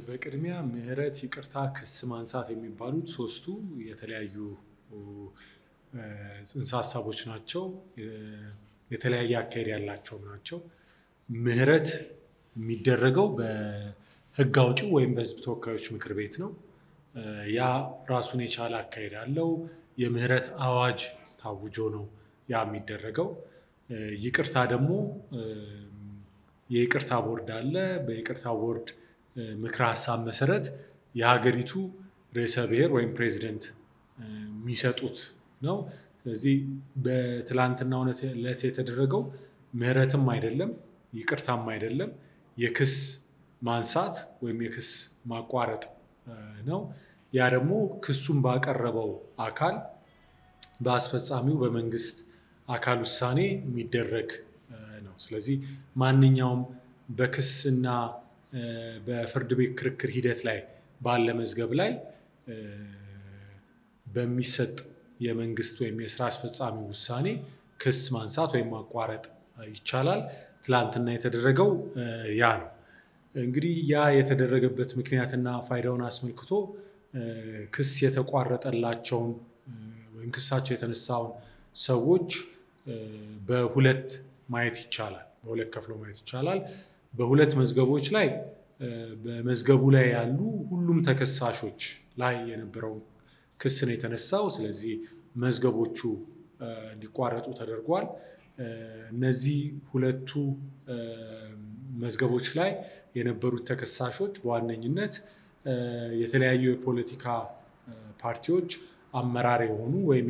በቅድሚያ ምህረት፣ ይቅርታ፣ ክስ ማንሳት የሚባሉት ሶስቱ የተለያዩ ጽንሰ ሀሳቦች ናቸው። የተለያየ አካሄድ ያላቸው ናቸው። ምህረት የሚደረገው በሕግ አውጪው ወይም በሕዝብ ተወካዮች ምክር ቤት ነው። ያ ራሱን የቻለ አካሄድ አለው። የምህረት አዋጅ ታውጆ ነው ያ የሚደረገው። ይቅርታ ደግሞ የይቅርታ ቦርድ አለ። በይቅርታ ቦርድ ምክረ ሀሳብ መሰረት የሀገሪቱ ርዕሰ ብሔር ወይም ፕሬዚደንት የሚሰጡት ነው። ስለዚህ በትላንትናው ዕለት የተደረገው ምህረትም አይደለም ይቅርታም አይደለም፣ የክስ ማንሳት ወይም የክስ ማቋረጥ ነው። ያ ደግሞ ክሱን ባቀረበው አካል በአስፈጻሚው በመንግስት አካል ውሳኔ የሚደረግ ነው። ስለዚህ ማንኛውም በክስና በፍርድ ቤት ክርክር ሂደት ላይ ባለ መዝገብ ላይ በሚሰጥ የመንግስት ወይም የስራ አስፈጻሚ ውሳኔ ክስ ማንሳት ወይም ማቋረጥ ይቻላል። ትላንትና የተደረገው ያ ነው። እንግዲህ ያ የተደረገበት ምክንያትና ፋይዳውን አስመልክቶ ክስ የተቋረጠላቸውን ወይም ክሳቸው የተነሳውን ሰዎች በሁለት ማየት ይቻላል። በሁለት ከፍሎ ማየት ይቻላል። በሁለት መዝገቦች ላይ በመዝገቡ ላይ ያሉ ሁሉም ተከሳሾች ላይ የነበረውን ክስ ነው የተነሳው። ስለዚህ መዝገቦቹ እንዲቋረጡ ተደርጓል። እነዚህ ሁለቱ መዝገቦች ላይ የነበሩት ተከሳሾች በዋነኝነት የተለያዩ የፖለቲካ ፓርቲዎች አመራር የሆኑ ወይም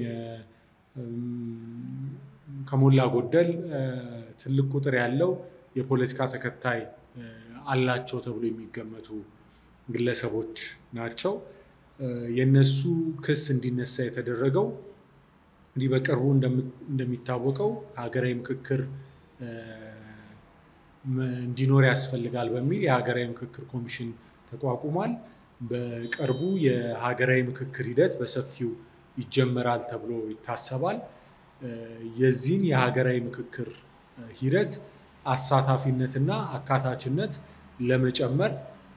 ከሞላ ጎደል ትልቅ ቁጥር ያለው የፖለቲካ ተከታይ አላቸው ተብሎ የሚገመቱ ግለሰቦች ናቸው። የነሱ ክስ እንዲነሳ የተደረገው እንዲህ በቅርቡ እንደሚታወቀው ሀገራዊ ምክክር እንዲኖር ያስፈልጋል በሚል የሀገራዊ ምክክር ኮሚሽን ተቋቁሟል። በቅርቡ የሀገራዊ ምክክር ሂደት በሰፊው ይጀመራል ተብሎ ይታሰባል። የዚህን የሀገራዊ ምክክር ሂደት አሳታፊነትና አካታችነት ለመጨመር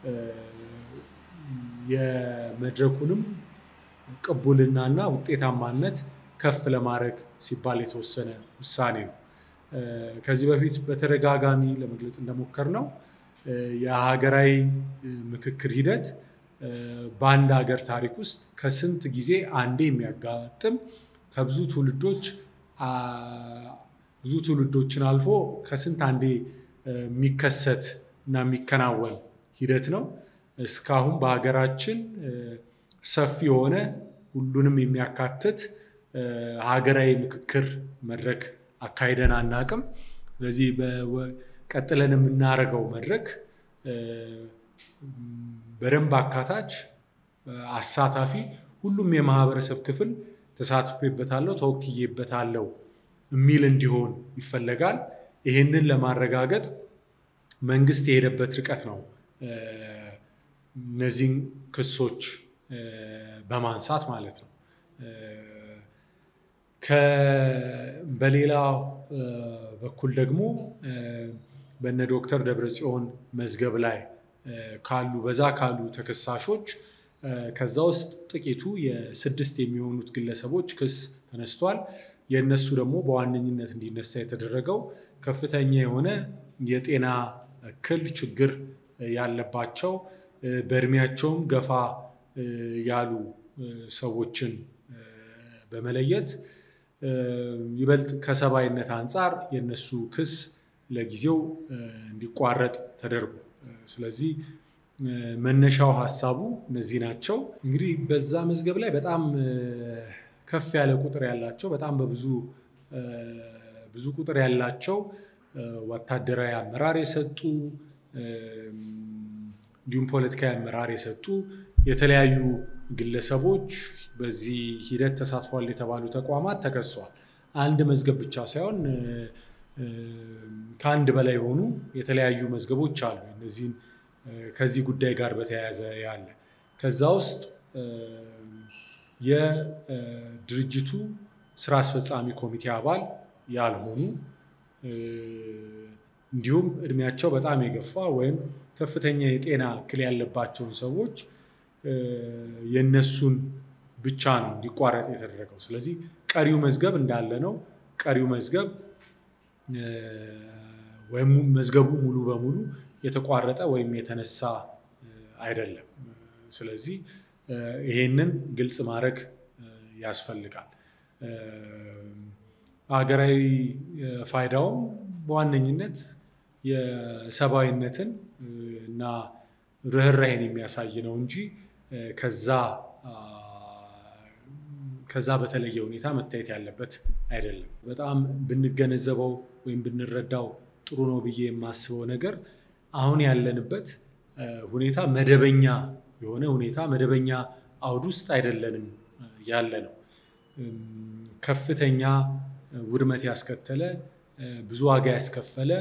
የመድረኩንም ቅቡልናና ውጤታማነት ከፍ ለማድረግ ሲባል የተወሰነ ውሳኔ ነው። ከዚህ በፊት በተደጋጋሚ ለመግለጽ እንደሞከር ነው የሀገራዊ ምክክር ሂደት በአንድ ሀገር ታሪክ ውስጥ ከስንት ጊዜ አንዴ የሚያጋጥም ከብዙ ትውልዶች ብዙ ትውልዶችን አልፎ ከስንት አንዴ የሚከሰት እና የሚከናወን ሂደት ነው። እስካሁን በሀገራችን ሰፊ የሆነ ሁሉንም የሚያካትት ሀገራዊ ምክክር መድረክ አካሂደን አናቅም። ስለዚህ ቀጥለን የምናደርገው መድረክ በደንብ አካታች፣ አሳታፊ ሁሉም የማህበረሰብ ክፍል ተሳትፎበታለሁ፣ ተወክዬበታለሁ የሚል እንዲሆን ይፈለጋል። ይህንን ለማረጋገጥ መንግስት የሄደበት ርቀት ነው እነዚህን ክሶች በማንሳት ማለት ነው። በሌላ በኩል ደግሞ በነ ዶክተር ደብረጽዮን መዝገብ ላይ ካሉ በዛ ካሉ ተከሳሾች ከዛ ውስጥ ጥቂቱ የስድስት የሚሆኑት ግለሰቦች ክስ ተነስቷል። የእነሱ ደግሞ በዋነኝነት እንዲነሳ የተደረገው ከፍተኛ የሆነ የጤና እክል ችግር ያለባቸው በእድሜያቸውም ገፋ ያሉ ሰዎችን በመለየት ይበልጥ ከሰብአዊነት አንጻር የእነሱ ክስ ለጊዜው እንዲቋረጥ ተደርጎ ስለዚህ መነሻው ሀሳቡ እነዚህ ናቸው። እንግዲህ በዛ መዝገብ ላይ በጣም ከፍ ያለ ቁጥር ያላቸው በጣም በብዙ ብዙ ቁጥር ያላቸው ወታደራዊ አመራር የሰጡ እንዲሁም ፖለቲካዊ አመራር የሰጡ የተለያዩ ግለሰቦች በዚህ ሂደት ተሳትፏል የተባሉ ተቋማት ተከሰዋል። አንድ መዝገብ ብቻ ሳይሆን ከአንድ በላይ የሆኑ የተለያዩ መዝገቦች አሉ። እነዚህን ከዚህ ጉዳይ ጋር በተያያዘ ያለ ከዛ ውስጥ የድርጅቱ ስራ አስፈጻሚ ኮሚቴ አባል ያልሆኑ እንዲሁም እድሜያቸው በጣም የገፋ ወይም ከፍተኛ የጤና እክል ያለባቸውን ሰዎች የነሱን ብቻ ነው እንዲቋረጥ የተደረገው። ስለዚህ ቀሪው መዝገብ እንዳለ ነው። ቀሪው መዝገብ ወይም መዝገቡ ሙሉ በሙሉ የተቋረጠ ወይም የተነሳ አይደለም። ስለዚህ ይሄንን ግልጽ ማድረግ ያስፈልጋል። ሀገራዊ ፋይዳውም በዋነኝነት የሰብአዊነትን እና ርኅራሄን የሚያሳይ ነው እንጂ ከዛ ከዛ በተለየ ሁኔታ መታየት ያለበት አይደለም። በጣም ብንገነዘበው ወይም ብንረዳው ጥሩ ነው ብዬ የማስበው ነገር አሁን ያለንበት ሁኔታ መደበኛ የሆነ ሁኔታ መደበኛ አውድ ውስጥ አይደለንም ያለ ነው። ከፍተኛ ውድመት ያስከተለ ብዙ ዋጋ ያስከፈለ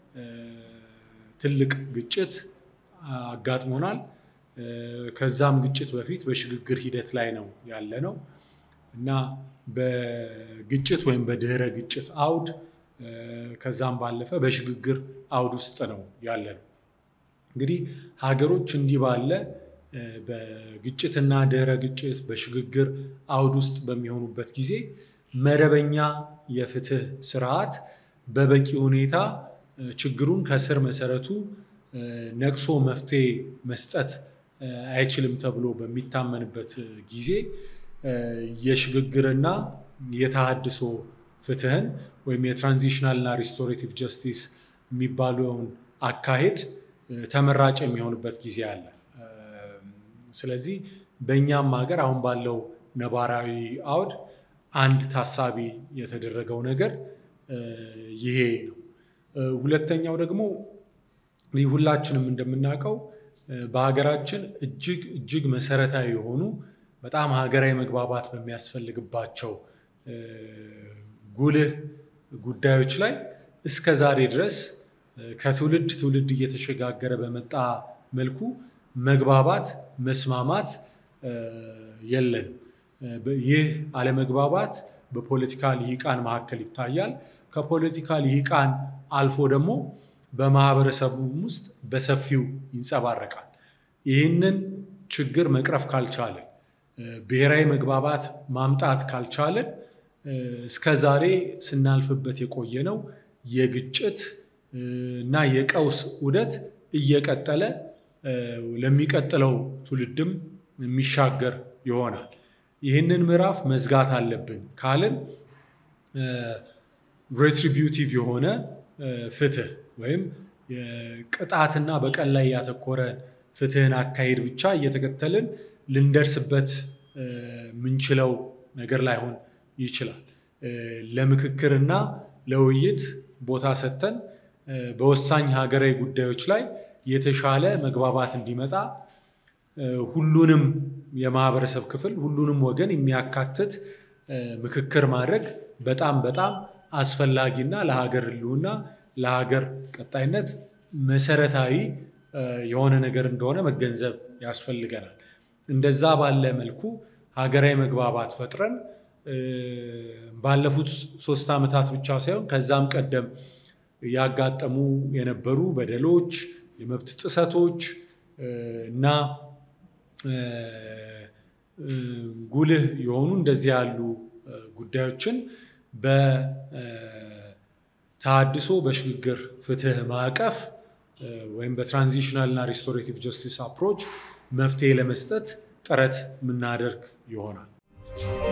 ትልቅ ግጭት አጋጥሞናል። ከዛም ግጭት በፊት በሽግግር ሂደት ላይ ነው ያለ ነው እና በግጭት ወይም በድህረ ግጭት አውድ ከዛም ባለፈ በሽግግር አውድ ውስጥ ነው ያለ ነው። እንግዲህ ሀገሮች እንዲህ ባለ በግጭትና ድህረ ግጭት በሽግግር አውድ ውስጥ በሚሆኑበት ጊዜ መደበኛ የፍትህ ስርዓት በበቂ ሁኔታ ችግሩን ከስር መሰረቱ ነቅሶ መፍትሄ መስጠት አይችልም ተብሎ በሚታመንበት ጊዜ የሽግግርና የተሃድሶ ፍትህን ወይም የትራንዚሽናልና ሪስቶሬቲቭ ጀስቲስ የሚባለውን አካሄድ ተመራጭ የሚሆንበት ጊዜ አለ። ስለዚህ በእኛም ሀገር አሁን ባለው ነባራዊ አውድ አንድ ታሳቢ የተደረገው ነገር ይሄ ነው። ሁለተኛው ደግሞ ሁላችንም እንደምናውቀው በሀገራችን እጅግ እጅግ መሰረታዊ የሆኑ በጣም ሀገራዊ መግባባት በሚያስፈልግባቸው ጉልህ ጉዳዮች ላይ እስከ ዛሬ ድረስ ከትውልድ ትውልድ እየተሸጋገረ በመጣ መልኩ መግባባት፣ መስማማት የለንም። ይህ አለመግባባት በፖለቲካ ልሂቃን መካከል ይታያል። ከፖለቲካ ልሂቃን አልፎ ደግሞ በማህበረሰቡም ውስጥ በሰፊው ይንጸባረቃል። ይህንን ችግር መቅረፍ ካልቻለን፣ ብሔራዊ መግባባት ማምጣት ካልቻለን እስከ ዛሬ ስናልፍበት የቆየነው የግጭት እና የቀውስ ዑደት እየቀጠለ ለሚቀጥለው ትውልድም የሚሻገር ይሆናል። ይህንን ምዕራፍ መዝጋት አለብን ካልን ሬትሪቢዩቲቭ የሆነ ፍትህ ወይም ቅጣትና በቀል ላይ ያተኮረ ፍትህን አካሄድ ብቻ እየተከተልን ልንደርስበት ምንችለው ነገር ላይሆን ይችላል። ለምክክርና ለውይይት ቦታ ሰጥተን በወሳኝ ሀገራዊ ጉዳዮች ላይ የተሻለ መግባባት እንዲመጣ ሁሉንም የማህበረሰብ ክፍል ሁሉንም ወገን የሚያካትት ምክክር ማድረግ በጣም በጣም አስፈላጊና ለሀገር ሕልውና ለሀገር ቀጣይነት መሰረታዊ የሆነ ነገር እንደሆነ መገንዘብ ያስፈልገናል። እንደዛ ባለ መልኩ ሀገራዊ መግባባት ፈጥረን ባለፉት ሶስት ዓመታት ብቻ ሳይሆን ከዛም ቀደም ያጋጠሙ የነበሩ በደሎች፣ የመብት ጥሰቶች እና ጉልህ የሆኑ እንደዚህ ያሉ ጉዳዮችን በተሃድሶ በሽግግር ፍትህ ማዕቀፍ ወይም በትራንዚሽናል እና ሪስቶሬቲቭ ጀስቲስ አፕሮች መፍትሄ ለመስጠት ጥረት የምናደርግ ይሆናል።